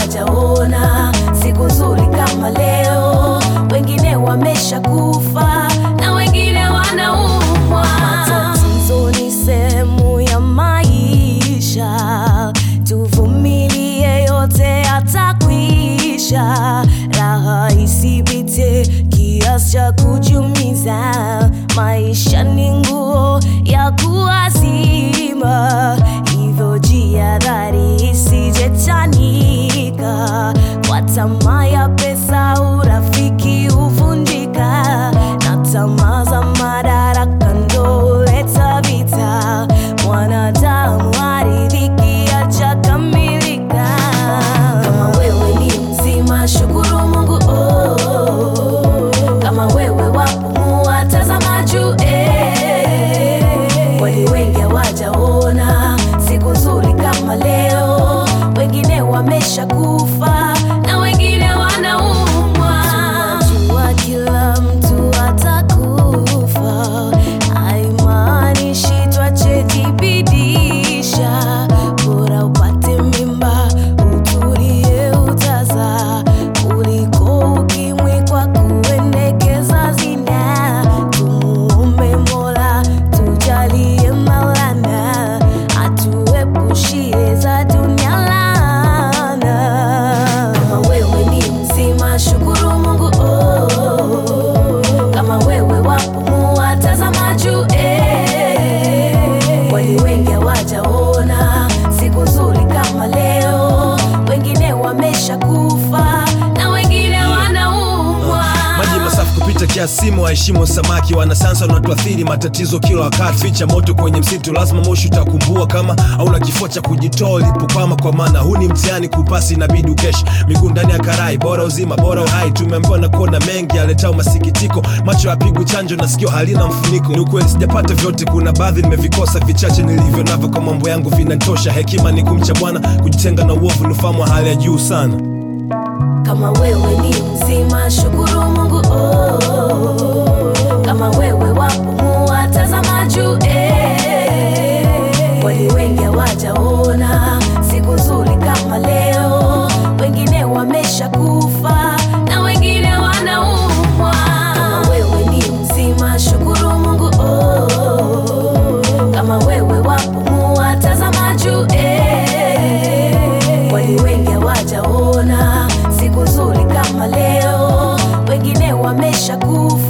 hawajaona siku nzuri kama leo. Wengine wameshakufa na wengine wanaumwa. Matatizo ni sehemu ya maisha, tuvumilie, yote yatakwisha. Raha isipite kiasi cha kujumiza. Maisha ni nguo ya kuazima, hivyo jihadhari isijechanika. Kwa tamaa ya pesa, urafiki huvunjika, na tamaa za madaraka ndo huleta vita. Mwanadamu haridhiki hajakamilika. Kama wewe ni mzima, shukuru Mungu oh. Kama wewe wapumua, tazama juu eh. Kwani wengi hawajaona siku nzuri kama leo. Wengine wameshakufa na wengine wanaumwa. Tunajua kila mtu atakufa, haimaanishi twachejibidisha. Bora upate mimba utulie, utazaa kuliko ukimwi kwa kuendekeza zina. Tumuombe Mola tujalie Maulana atuepushie za dunia laana. Kama wewe ni mzima, shukuru Mungu oh. Kama wewe wapumua, tazama juu eh. Kwani wengi hawajaona siku nzuri kama leo. Wengine wameshakufa na wengine wanaumwa. maji masafi kupita kiasi, waheshimu samaki. Wanasansa wanatuathiri matatizo kila wakati, ficha moto kwenye msitu, lazima moshi utakumbua kama hauna kifua cha kujitoa ulipokwama, kwa maana huu ni mtihani kupasi, inabidi ukeshi miguu ndani ya karai, bora uzima bora uhai. Tumeambiwa na kuona mengi yaletao masikitiko, macho yapigwi chanjo na sikio halina mfuniko. Ni ukweli sijapata vyote, kuna baadhi nimevikosa, vichache nilivyo navyo kwa mambo yangu vinatosha. Hekima ni kumcha Bwana, kujitenga na uovu ni ufahamu wa hali ya juu sana. Kama wewe ni mzima, shukuru Mungu oh. Kama wewe wapumua, tazama juu eh. Kwani wengi hawajaona siku nzuri kama leo. Wengine wameshakufa na wengine wanaumwa. Kama wewe ni mzima, shukuru Mungu oh. Kama wewe wapumua, tazama juu eh. Kwani wengi hawajaona siku nzuri kama leo. Wengine wameshakufa